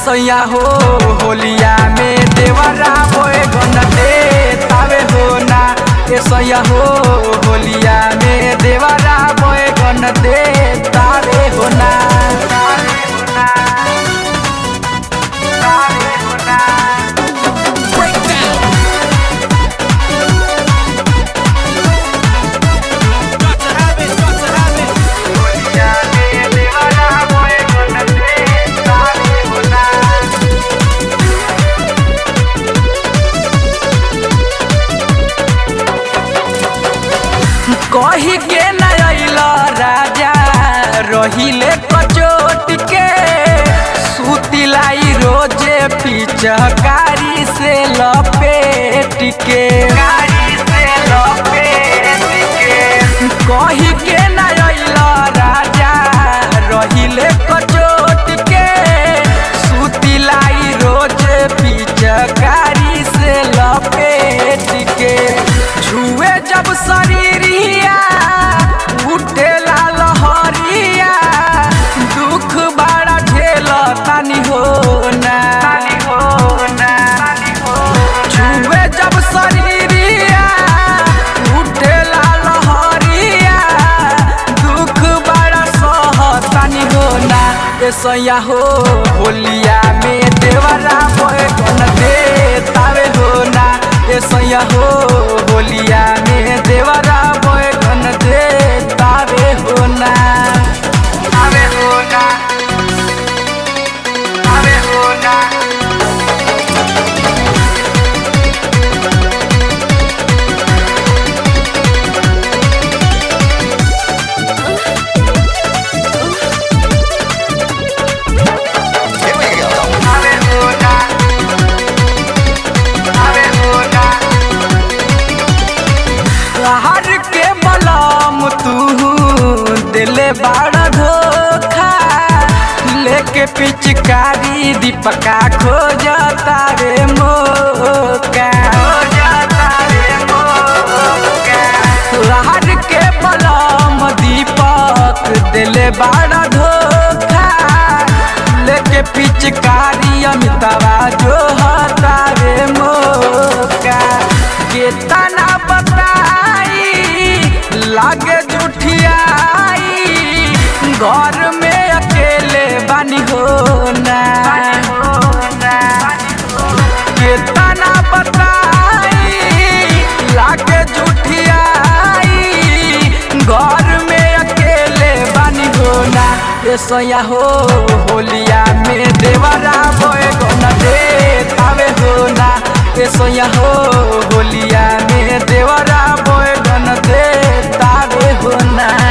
सैया हो होलिया में देवरा बोए गन दे तावे हो ना ए सैया हो होलिया में देवरा बोए गन दे तावे हो ना तावे हो ना तावे हो ना Got to have it, got to have it. होलिया में देवरा बोए गन दे तावे हो ना कही के न अइल राजा रहिले कचोट के सुतिलाई रोजे पिचकारी से लपेट के कारी से लपेट के कही के न अइल राजा रहिले कचोट के सुतिलाई रोजे पिचकारी से लपेट के छुए जब शरीरिया उठे लहरिया दुख बड़ा झेल तानी हो ना छुए जब शरीरिया उठे लहरिया दुख बड़ा सहतानी हो ना ए सैया हो होलिया में देवरा बोए गन दे तावे हो ना ए सैया हो होलिया में देवरा बोए गन दे तावे हो ना तावे हो ना तावे हो ना तावे हो ना तावे हो ना हर के मलम तू दिले बड़ा धोखा लेके पिचकारी दीपका खोजता रे मोका हर के मलम दीपक दिले बड़ा धोखा लेके पिचकारी अमितावा जो हता रे मोका केतना बताई लागे जुठियाई घर में अकेले बानी हो ना केतना बताई लागे जुठियाई घर में अकेले बानी हो ना ए सैया हो होलिया में देवरा बोए गन दे तावे हो ना ए सैया हो होलिया में देवरा बोए गन दे तावे हो ना